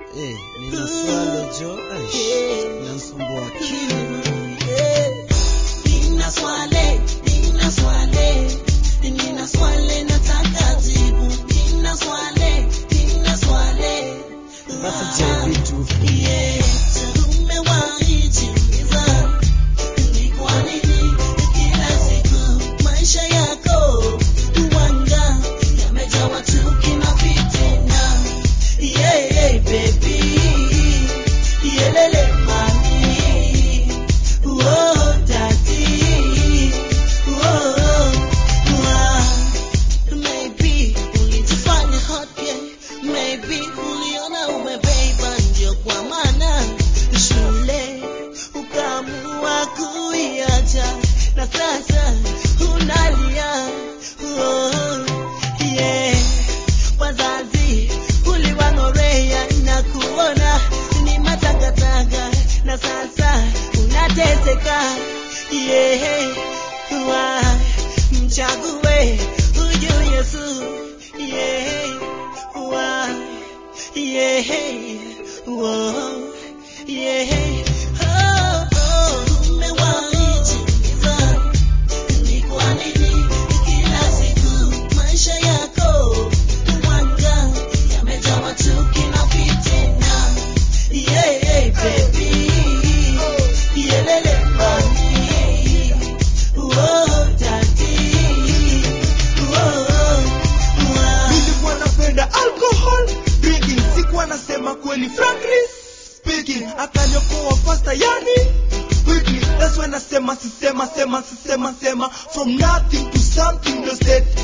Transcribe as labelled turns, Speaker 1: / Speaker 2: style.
Speaker 1: Eh, nina swala jo, aish, inanisumbua akili.
Speaker 2: Nina swali, nina swali, nina swali nataka jibu. Nina swali, nina swali.
Speaker 1: Basi je, vitu
Speaker 2: Yeah, umewahi jiuliza ni kwa nini kila siku maisha yako uwanga yamejawa chuki na fitina? Yeah, yeah, baby. Yelele mami. Oh, daddy. Oh, ah. Maybe ulijifanya hot yeah. Maybe uliona umebeba ndio kwa maana shule ukaamua kuiacha na sasa unalia oh, yeah. Wazazi uliwang'orea na kuona ni matakataka na sasa unateseka yeah. Why? Mchague huyu Yesu yeah. Why? Yeah. Whoa. Yeah. Oh, oh. Umewahi jiuliza ni kwa nini kila siku maisha yako uwanga yamejawa chuki na fitina? Yeah, yeah, baby. Yelele mami. Oh, daddy. Oh, oh.
Speaker 3: nilikuwa napenda alcohol drinking sikuwa nasema kweli frankly speaking akaniokoa fasta yani quickly that's when nasema sisema sema sisema sema from nothing to something the state